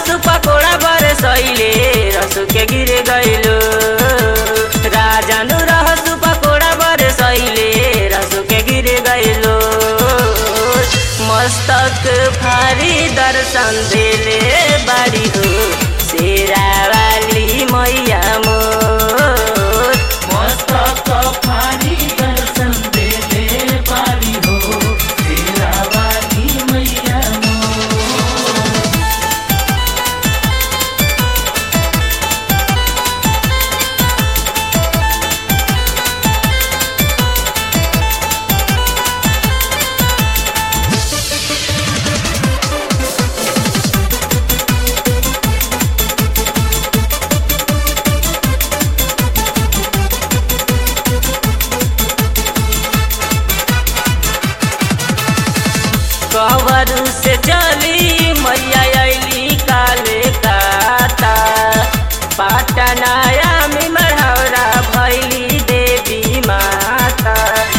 रहसु पकोड़ा बरसैले रसु के गिर गइलो राजानु रहसु पकोड़ा बरसैले रसु के गिर गइलो मस्तक भारी दर्शन देले बाड़ी हो शेरावाली मैया मोर मस्तक फारी दर्शन देले पारी हो तेरा वाली मैया मोर। कवर से चली मैया अली काले काता पाटनाया में मढ़ौरा भैली देवी माता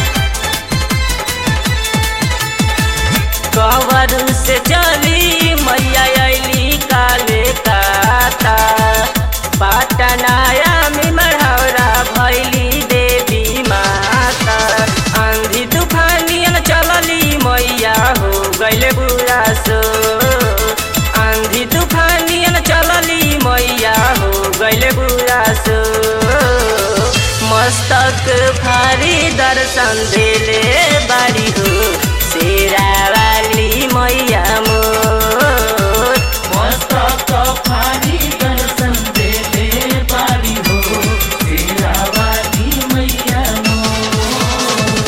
कवर से चली मैया अली काले काता पाटनाया में मढ़ौरा भैली देवी माता आंधी तूफानियन चलली मैया हो गैले बुरा सो आंधी तूफानियन चलली मैया हो गैले बुरा सो मस्तक भारी दर्शन देले बाड़ी हो शेरावाली मैया मोर मस्तक फारी दर्शन देले पारी हो तेरा वाली मैया मोर।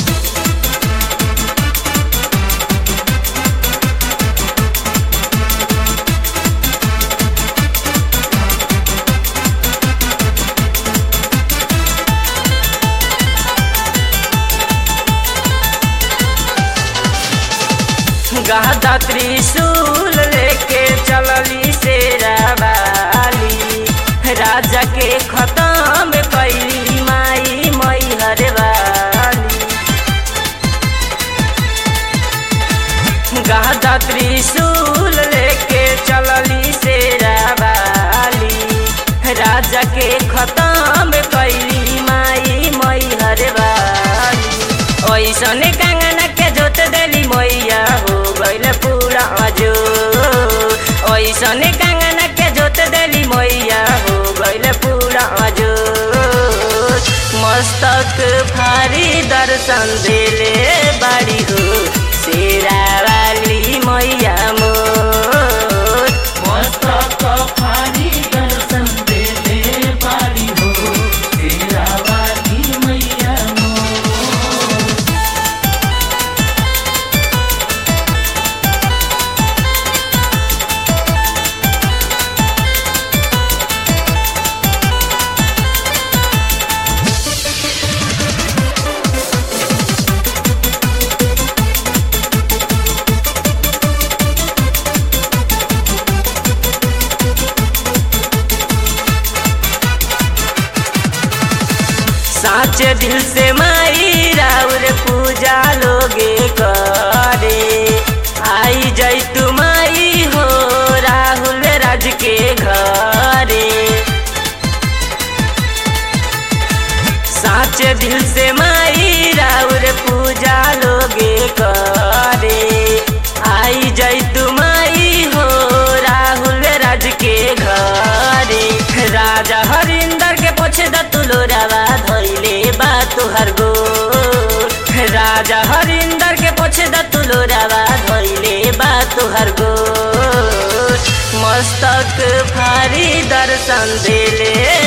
गादा त्रिशूल लेके चलली शेरावाली राजा के खत्म कैली माई मैहर वाली गादा त्रिशूल लेके चलली शेरावाली राजा के खत्म कैली माई मैहर वाली ऐसने कंगना के जोत देली मैया हो गइल पूरा जो ऐसने कंगना के जोत देली मैया हो गइल पूरा जो मस्तक भारी दर्शन देले बाड़ी हो शेरावाली मैया मोर मस्तक फारी दर्शन देले पारी हो तेरा वाली मैया मोर। साचे दिल से माई राउर पूजा लोगे करे आई जाई तू माई हो राहुल राज के घरे साचे दिल से माई राउर पूजा लोगे करे आई जाई तू माई हो राहुल राज के घरे राजा हरिंदर के पोछे द तुलोरावा धैले बा तुहर गो राजा हरिंदर के पोछे द तुलोरावा धैले बा तुहर गो मस्तक भारी दर्शन देले